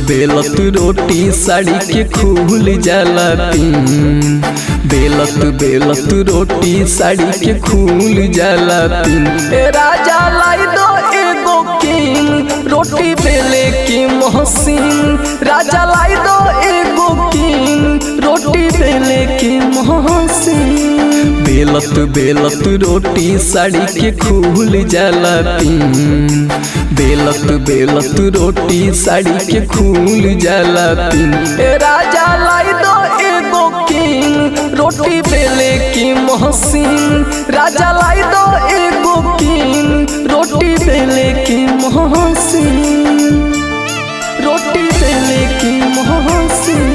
बेलत रोटी साड़ी के खुल जाला पिन बेलत बेलत रोटी साड़ी के खुल जाला पिन ए राजा लाई दो एगो किंग रोटी बेले की मोहसिन राजा लाई दो एगो किंग रोटी बेले की मोहसिन बेलत बेलत रोटी साड़ी के खुल जाला पिन बेलत बेलत रोटी साड़ी के खुल जाला पिन ए राजा लाई दो एगो किंग रोटी बेले की मोहसिन राजा लाई दो एगो किंग रोटी बेले की मोहसिन रोटी बेले की मोहसिन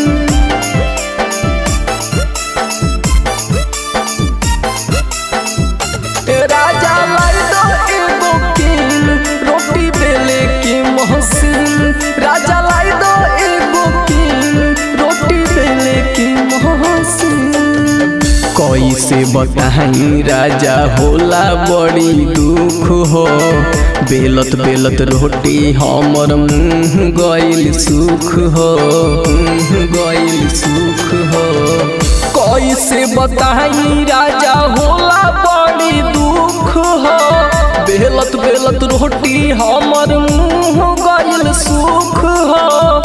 राजा लाई दो एगो किंग रोटी बेले की मोहसिन राजा लाई दो एगो किंग रोटी बेले की मोहसिन कैसे बताई राजा होला बड़ी दुख हो बेलत बेलत रोटी हमर मुँह गइल सुख हो मुँह गइल सुख हो कैसे बताई राजा होला बड़ी दुख हो बेलत बेलत रोटी हमर मुँह गइल सुख हो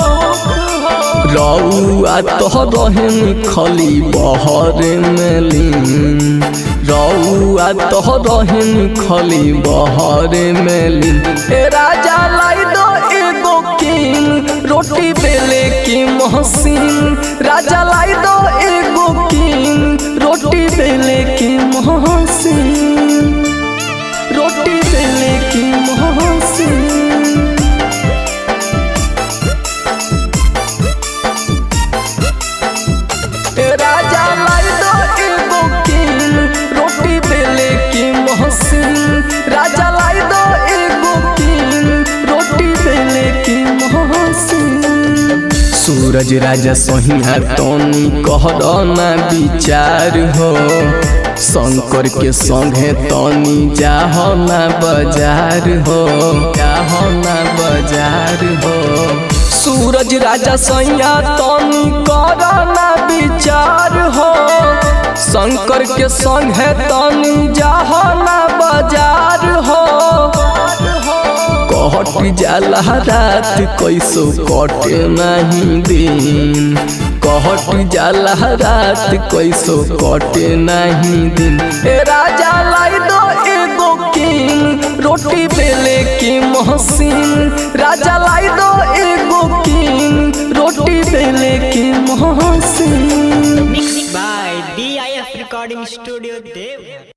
रउआ तो रहन खली बहर मेलिन रउआ तो रहन खली बहर मेलिन ए राजा लाई दो एगो किंग रोटी बेले की मोहसिन राजा लाई दो एगो किंग रोटी बेले की मोहसिन रोटी बेले की मोहसिन राजा लाई दो एगो किंग रोटी बेले की मोहसिन राजा लाई दो एगो किंग रोटी बेले की मोहसिन सूरज राजा सोहिया तोनी कहर ना विचार हो शंकर के संगे तनी जाह ना बाजार हो जाह ना बाजार हो सूरज राजा सैया तनी कर ना विचार हो शंकर के संगे तनी जाह ना बाजार हो कट जाला रात कैसो कटे नहीं दिन कहट जाला रात कैसो कटे नहीं दिन ए राजा लाई दो एगो किंग रोटी बेले की मोहसिन राजा लाई दो एगो किंग रोटी बेले की Mohsin Mixed by DIF Recording Studio Dev.